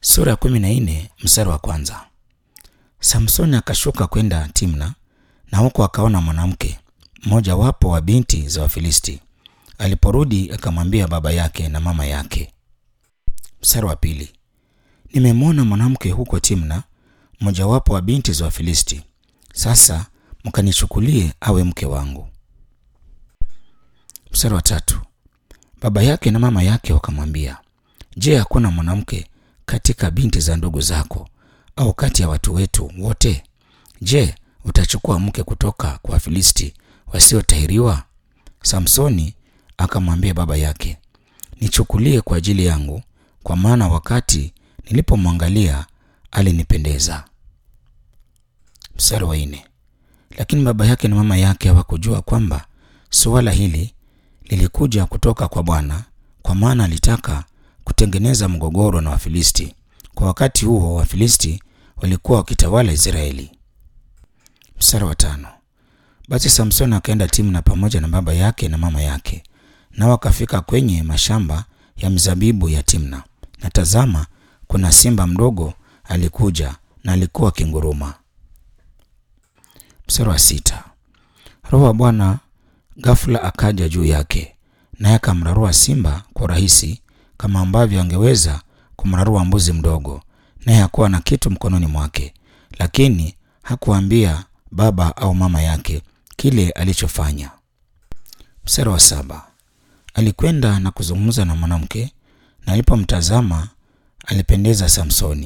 Sura ya kumi na nne mstari wa kwanza. Samsoni akashuka kwenda Timna, na huko akaona mwanamke mmoja wapo wa binti za Wafilisti. Aliporudi akamwambia baba yake na mama yake. Mstari wa pili. Nimemwona mwanamke huko Timna, mmojawapo wa binti za Wafilisti. Sasa mkanichukulie awe mke wangu. Mstari wa tatu. Baba yake na mama yake wakamwambia, Je, hakuna mwanamke katika binti za ndugu zako au kati ya watu wetu wote? Je, utachukua mke kutoka kwa Wafilisti wasiotahiriwa? Samsoni akamwambia baba yake, nichukulie kwa ajili yangu, kwa maana wakati nilipomwangalia alinipendeza. Mstari wa nne. Lakini baba yake na mama yake hawakujua kwamba suala hili lilikuja kutoka kwa Bwana, kwa maana alitaka kutengeneza mgogoro na Wafilisti. Kwa wakati huo Wafilisti walikuwa wakitawala Israeli. Mstari wa tano. Basi Samsoni akaenda Timna pamoja na baba yake na mama yake, nao wakafika kwenye mashamba ya mzabibu ya Timna, na tazama, kuna simba mdogo alikuja na alikuwa akinguruma. Mstari wa sita. Roho wa Bwana ghafula akaja juu yake, naye akamrarua simba kwa urahisi kama ambavyo angeweza kumrarua mbuzi mdogo, naye hakuwa na kitu mkononi mwake, lakini hakuambia baba au mama yake kile alichofanya. Mstari wa saba. Alikwenda na kuzungumza na mwanamke, na alipomtazama alipendeza Samsoni.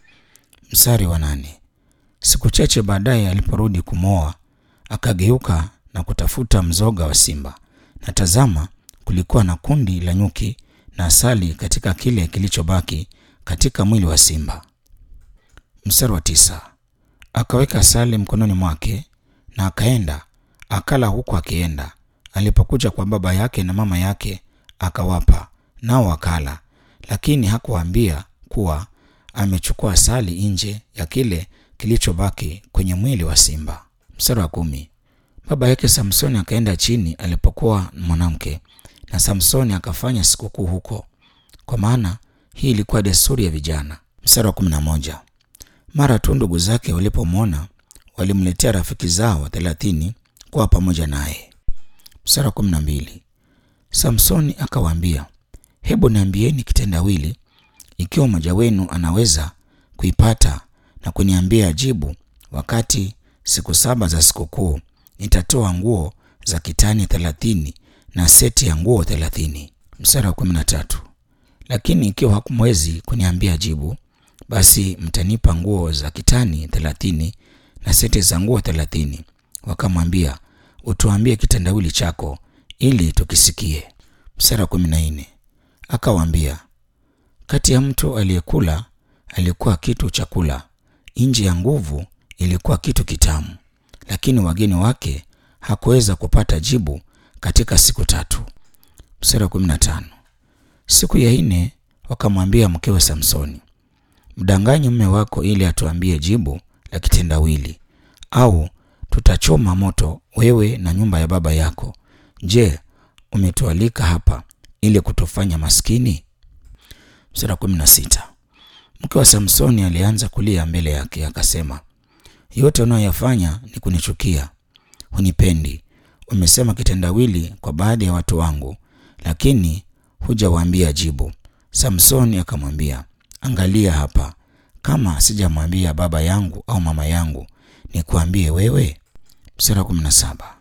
Mstari wa nane. Siku chache baadaye aliporudi kumwoa, akageuka na kutafuta mzoga wa simba, na tazama, kulikuwa na kundi la nyuki na asali katika kile kilichobaki katika mwili wa simba. Mstari wa tisa. Akaweka asali mkononi mwake na akaenda akala huku akienda. Alipokuja kwa baba yake na mama yake akawapa, nao wakala, lakini hakuwaambia kuwa amechukua asali nje ya kile kilichobaki kwenye mwili wa simba. Mstari wa kumi. Baba yake Samsoni akaenda chini alipokuwa mwanamke, na Samsoni akafanya sikukuu huko, kwa maana hii ilikuwa desturi ya vijana. Mstari wa kumi na moja. Mara tu ndugu zake walipomwona walimletea rafiki zao thelathini kuwa pamoja naye. Mstari wa kumi na mbili. Samsoni akawaambia, hebu niambieni kitendawili, ikiwa mmoja wenu anaweza kuipata na kuniambia jibu, wakati siku saba za sikukuu nitatoa nguo za kitani thelathini na seti ya nguo thelathini. Mstari wa kumi na tatu. Lakini ikiwa hakumwezi kuniambia jibu, basi mtanipa nguo za kitani thelathini na seti za nguo thelathini. Wakamwambia, utuambie kitendawili chako ili tukisikie. Mstari wa kumi na nne. Akawaambia, kati ya mtu aliyekula alikuwa kitu chakula, nje ya nguvu ilikuwa kitu kitamu, lakini wageni wake hakuweza kupata jibu katika siku tatu. Mstari wa kumi na tano. Siku ya nne wakamwambia mkewe Samsoni, mdanganye mume wako ili atuambie jibu la kitendawili, au tutachoma moto wewe na nyumba ya baba yako. Je, umetualika hapa ili kutufanya maskini? Mstari wa kumi na sita. Mke wa Samsoni alianza kulia mbele yake, akasema, yote unayoyafanya ni kunichukia, hunipendi. Umesema kitendawili kwa baadhi ya watu wangu, lakini hujawaambia jibu. Samsoni akamwambia, angalia hapa, kama sijamwambia baba yangu au mama yangu, nikuambie wewe? Mstari wa kumi na saba.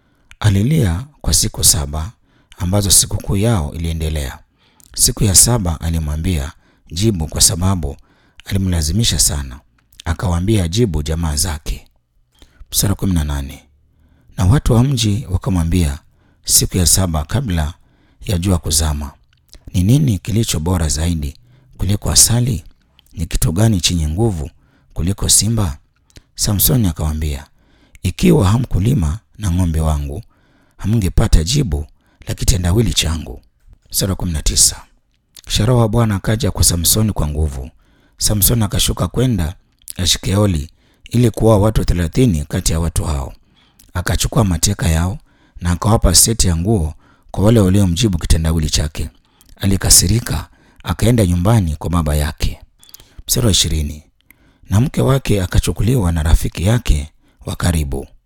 Alilia kwa siku saba ambazo sikukuu yao iliendelea. Siku ya saba alimwambia jibu, kwa sababu alimlazimisha sana. Akawaambia jibu jamaa zake. Mstari wa kumi na nane. Na watu wa mji wakamwambia siku ya saba kabla ya jua kuzama, ni nini kilicho bora zaidi kuliko asali? Ni kitu gani chenye nguvu kuliko simba? Samsoni akawaambia, ikiwa hamkulima na ng'ombe wangu hamngepata jibu la kitendawili changu. Mstari wa kumi na tisa. Kisha Roho wa Bwana akaja kwa Samsoni kwa nguvu. Samsoni akashuka kwenda Ashkeoli ili kuoa watu thelathini kati ya watu hao. Akachukua mateka yao na akawapa seti ya nguo kwa wale waliomjibu kitendawili chake. Alikasirika, akaenda nyumbani kwa baba yake. Mstari wa ishirini, na mke wake akachukuliwa na rafiki yake wa karibu.